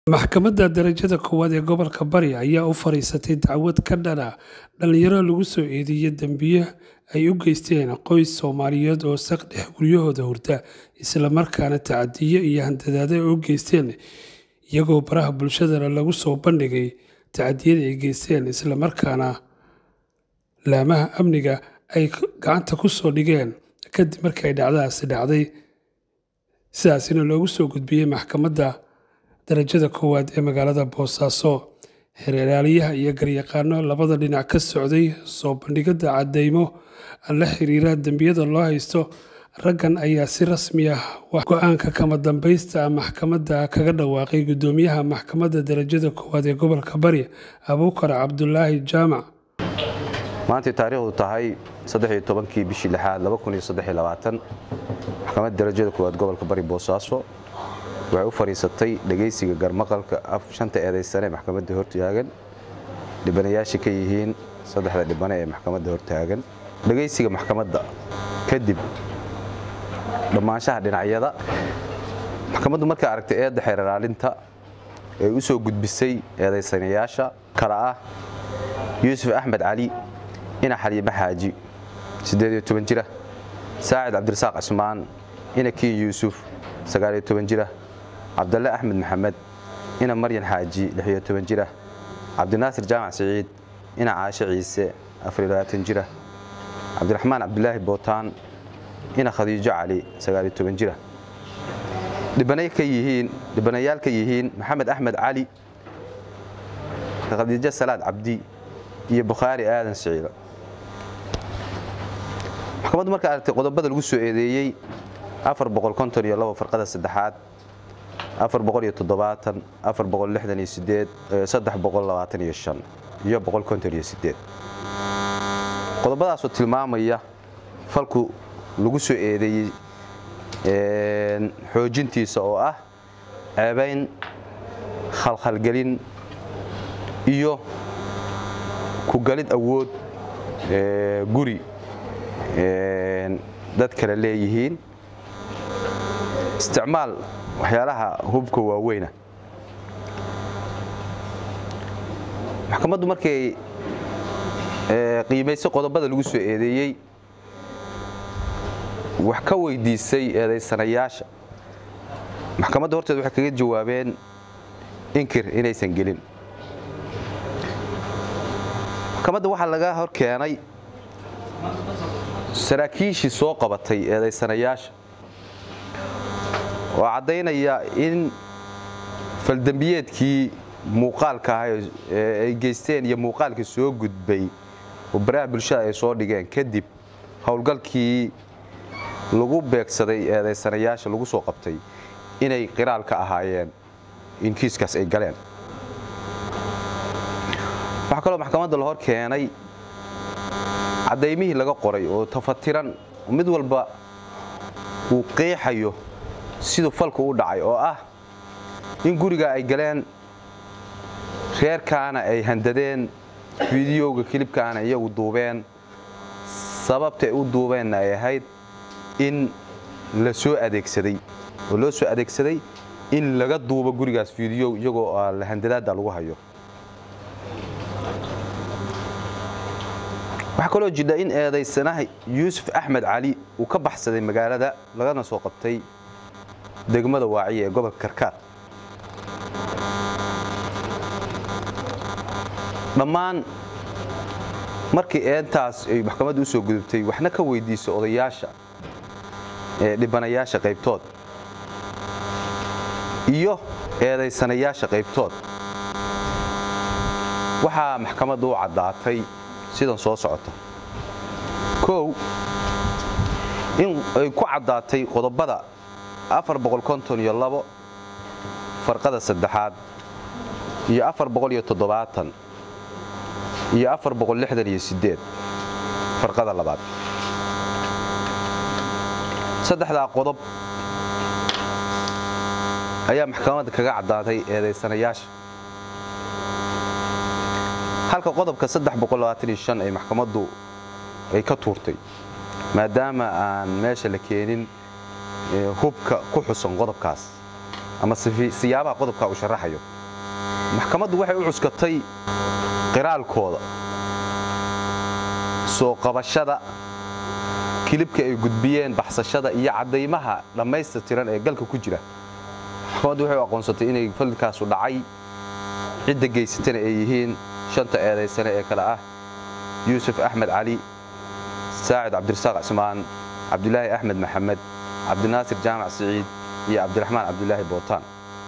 Maxkamadda Darajada Koowaad ee Gobolka Bari ayaa u fariisatay dacwad ka dhan ah dhalinyaro lagu soo eedeeyay dambiyo ay u geysteen qoys Soomaaliyeed oo saqdhex guryahooda hurda, isla markaana tacadiyo iyo handadaad ay u geysteen, iyagoo baraha bulshadana lagu soo bandhigay tacadiyada ay geysteen, isla markaana laamaha amniga ay gacanta ku soo dhigeen kadib markii ay dhacdadaasi dhacday, sidaasina loogu soo gudbiyay Maxkamadda Darajada Koowaad ee magaalada Boosaaso. Xeerlaaliyaha iyo garyaqaano labada dhinac ka socday soo bandhigidda caddeymo la xiriira dambiyada loo haysto raggan ayaa si rasmi ah go'aanka kama dambaysta ah maxkamadda kaga dhawaaqay Guddoomiyaha Maxkamadda Darajada Koowaad ee Gobolka Bari, Abuukar Cabdulaahi Jaamac. maantay taariikhdu tahay kii bishii lixaad maxkamadda darajada koowaad gobolka bari boosaaso waxay u fadhiisatay dhegaysiga garmaqalka shanta eedaysane ee maxkamadda hortaagan dhibanayaasha ka yihiin saddexda dhibane ee maxkamadda hortaagan dhegaysiga maxkamadda kadib dhammaanshaha dhinacyada maxkamaddu markay aragtay eedda xeeralaalinta ee u soo gudbisay eedaysanayaasha kala ah yuusuf axmed cali ina xaliime xaaji jira saacid cabdirasaaq cismaan ina kiin yuusuf jira cabdalle axmed maxamed ina maryan xaaji jira cabdinaasir jaamac siciid ina caashe ciise jira cabdiraxmaan cabdulaahi bootaan ina khadiijo cali jira dhibanayaal ka yihiin maxamed axmed cali khadiijo salaad cabdi iyo bukhaari aadan siciilo maxkamaddu markay aragtay qodobada lagu soo eedeeyey farqada saddexaad iyo qodobadaasoo tilmaamaya falku lagu soo eedeeyey xoojintiisa oo ah ceebayn khalkhalgelin iyo ku galid awood guri dad kale leeyihiin isticmaal waxyaalaha hubka waaweyna maxkamaddu markay qiimaysay qodobada lagu soo eedeeyey wax ka weydiisay eedaysanayaasha maxkamadda horteed waxay kaga jawaabeen inkir inaysan gelin maxkamadda waxaa laga hor keenay saraakiishii soo qabatay eedaysanayaasha oo caddaynaya in faldembiyeedkii muuqaalka ah ee ay geysteen iyo muuqaalkii soo gudbay oo baraha bulshada ay soo dhigeen kadib howlgalkii lagu beegsaday eedaysanayaasha lagu soo qabtay inay qiraal ka ahaayeen in kiiskaas ay galeen waxaa kaloo maxkamadda la hor keenay caddaymihii laga qoray oo tafatiran mid walba uu qeexayo siduu falku u dhacay oo ah in guriga ay galeen reerkaana ay handadeen fideoga kilibkaana iyagu duubeen sababta ay u duubeenna ay ahayd in la soo adeegsaday oo loo soo adeegsaday in laga duubo gurigaas fideow iyagoo handadaadda lagu hayo waxaa kaloo jidha in eedaysanaha yuusuf axmed cali uu ka baxsaday magaalada lagana soo qabtay degmada waaciya ee gobolka karkaar dhammaan markii eentaas ay maxkamadda u soo gudubtay waxna ka weydiisay odayaasha ee dhibanayaasha qaybtood iyo eedaysanayaasha qaybtood waxaa maxkamadda u caddaatay sidan soo socota kow in ay ku caddaatay qodobada farqada saddexaad iyo iyo farqada labaad saddexdaa qodob ayaa maxkamadda kaga caddaatay eedaysanayaasha halka qodobka ay maxkamaddu ay ka tuurtay maadaama aan meesha la keenin hubka ku xusan qodobkaas ama siyaabaha qodobka uu sharaxayo maxkamaddu waxay u cuskatay qiraalkooda soo qabashada kilibka ay gudbiyeen baxsashada iyo caddaymaha dhammaystirtiran ee galka ku jira maxkamaddu waxay u aqoonsatay inay falkaasu dhacay cidda geysatana ay yihiin shanta eedaysane ee kale ah yuusuf axmed cali saacid cabdirasaaq cismaan cabdilaahi axmed maxamed cabdinaasir jaamac siciid iyo cabdiraxmaan cabdilaahi bootaan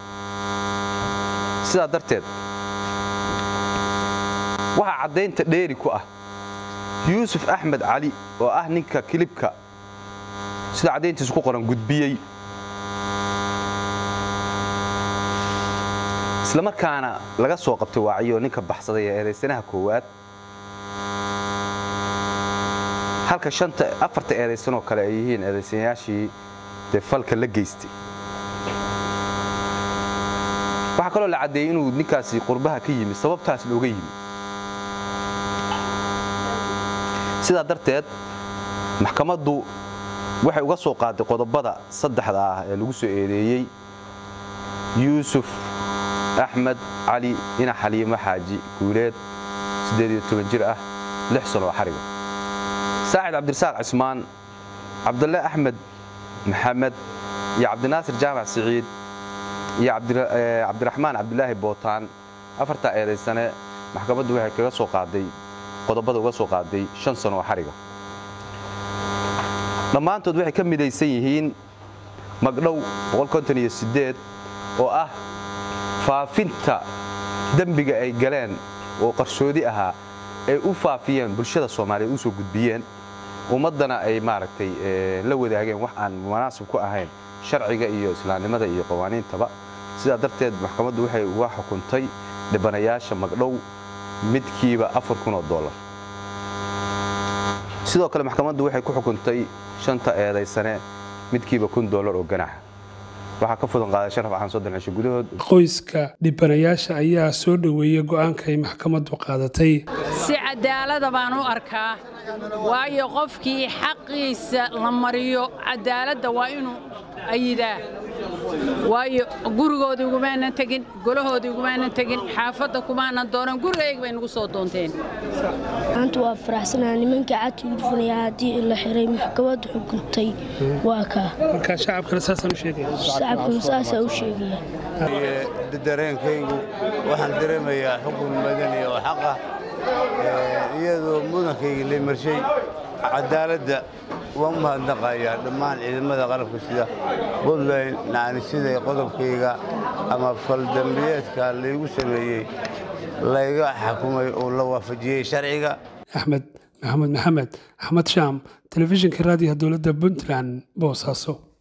sidaa darteed waxaa caddaynta dheeri ku ah yuusuf axmed cali oo ah ninka kilibka sida caddayntiisu ku qoran gudbiyey islamarkaana laga soo qabtay waaciyo ninka baxsaday ee eedaysanaha koowaad halka shanta afarta eedaysanoo kale ay yihiin eedaysanayaashii dee falka la geystay waxaa kaloo la caddeeyey inuu ninkaasi qurbaha ka yimi sababtaas looga yimi sidaa darteed maxkamaddu waxay uga soo qaaday qodobada saddexda ah ee lagu soo eedeeyey yuusuf axmed cali ina xaliimo xaaji guuleed jir ah lix sano oo xariga saacid cabdirasaaq cismaan cabdalle axmed maxamed iyo cabdinaasir jaamac siciid iyo cabdiraxmaan cabdilaahi bootaan afartaa eedaysane maxkamaddu waxay kaga soo qaaday qodobada uga soo qaaday shan sano oo xariga dhammaantood waxay ka midaysan yihiin magdhow oo ah faafinta dembiga ay galeen oo qarsoodi ahaa ay u faafiyeen bulshada soomaaliyeed u soo gudbiyeen ummaddana ay maaragtay la wadaageen wax aan munaasib ku ahayn sharciga iyo islaamnimada iyo qawaaniintaba sidaa darteed maxkamaddu waxay uga xukuntay dhibanayaasha magdhow midkiiba afar kun oo dollar sidoo kale maxkamaddu waxay ku xukuntay shanta eedaysane midkiiba kun dollar oo ganaxa waxaa ka fudan qaaday sharaf axan soddon cisho gudahood qoyska dhibanayaasha ayaa soo dhoweeyey go'aanka ay maxkamaddu qaadatay si cadaalada baan u arkaa waayo qofkii xaqiisa la mariyo cadaaladda waa inuu ayidaa waayo gurigoodii ugumaanan tegin golahoodii ugumaanan tegin xaafadda kumaanan doonan gurigayga bay nagu soo doonteen maanta waa faraxsanaa nimanka cadka udfunaya haddii la xiray maxkamaddu xukuntay waa kaa markaa shacabkana saasaan u sheegaya shacabkuna saasaa u sheegaya dareenkaygu waxaan dareemayaa xukun madani oo xaq ah iyadoo mudankayga la marshay cadaaladda waan u mahadnaqayaa dhammaan ciidamada qalabka sida puntland naanisiday qodobkayga ama faldambiyeedka laygu sameeyey layga xakumay oo la waafajiyey sharciga axmed maxamed maxamed axmed shaam telefishinka raadiyaha dowladda puntland boosaaso